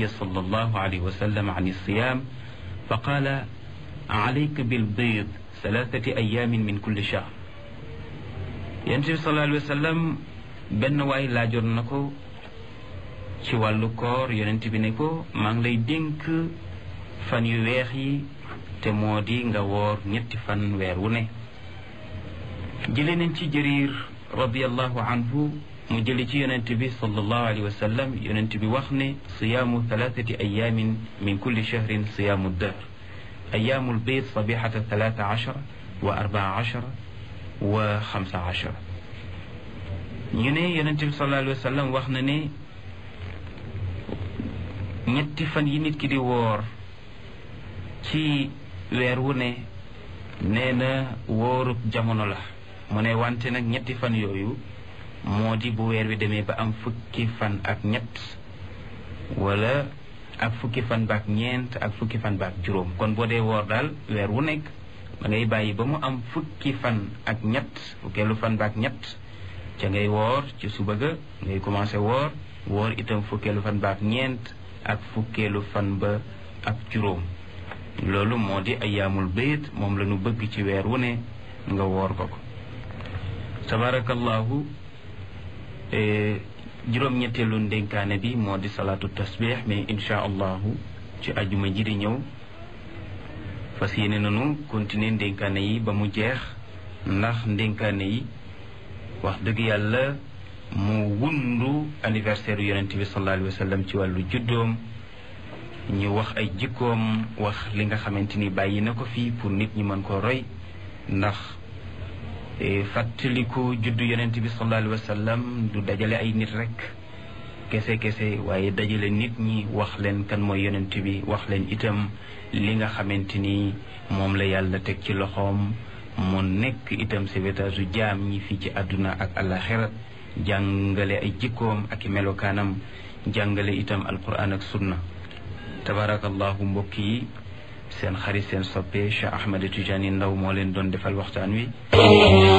النبي صلى الله عليه وسلم عن الصيام فقال عليك بالبيض ثلاثة أيام من كل شهر ينتبه صلى الله عليه وسلم benn waay laajoon na ko ci wàllu koor yonent bi ne ko maa ngi lay dénk fan yu weex yi te moo di nga woor ñetti fan weer wu ne jële nañ ci jëriir radiallahu anhu mu jële ci yonent bi sallallahu alayhi wa sallam yonent bi wax ne siyaamu thalathati ayamin min kulli shahrin siyaamu dahr ayaamu lbayt sabihata thalatha ashara wa arbaa ashara wa xamsa ashara ñu ne yonent bi sallallahu alayhi wa sallam wax na ne ñetti fan yi nit ki di woor ci weer wu ne nee na wóorub jamono la mu ne wante nag ñetti fan yooyu moo di bu weer wi demee ba am fukki fan ak ñett wala ak fukki fan baak ñeent ak fukki fan baak juróom kon boo dee woor daal weer wu nekk da ngay bàyyi ba mu am fukki fan ak ñett fukkeelu fan baak ñett ca ngay woor ci suba ga ngay commencé woor woor itam fukkeelu fan baak ñeent ak fukkeelu fan ba ak juróom loolu moo di ayaamul bayt moom la ñu bëgg ci weer wu ne nga woor ko ko tabarakallahu juróom-ñetteelu ndénkaane bi moo di salaatu tasbih mais insha allahu ci ajuma ji di ñëw fas yéene nanu continuer ndénkaane yi ba mu jeex ndax ndénkaane yi wax dëgg yàlla mu wundu anniversaire yonent bi sallallahu alayhi wa sallam ci wàllu juddoom ñu wax ay jikkoom wax li nga xamante ni bàyyi na ko fii pour nit ñi mën ko roy ndax fàttaliku juddu yonent bi sallallahu alayhi wa sallam du dajale ay nit rek kese kese waaye dajale nit ñi wax leen kan mooy yonent bi wax leen itam li nga xamante ni moom la yàlla teg ci loxoom mu nekk itam sauvetage u jaam ñi fii ci àdduna ak àllaxira jàngale ay jikkoom ak i melokaanam jàngale itam alquran ak sunna tabarakallahu mbokk yi seen xarit seen soppe Cheikh Ahmed Tidiane Ndaw moo leen doon defal waxtaan wi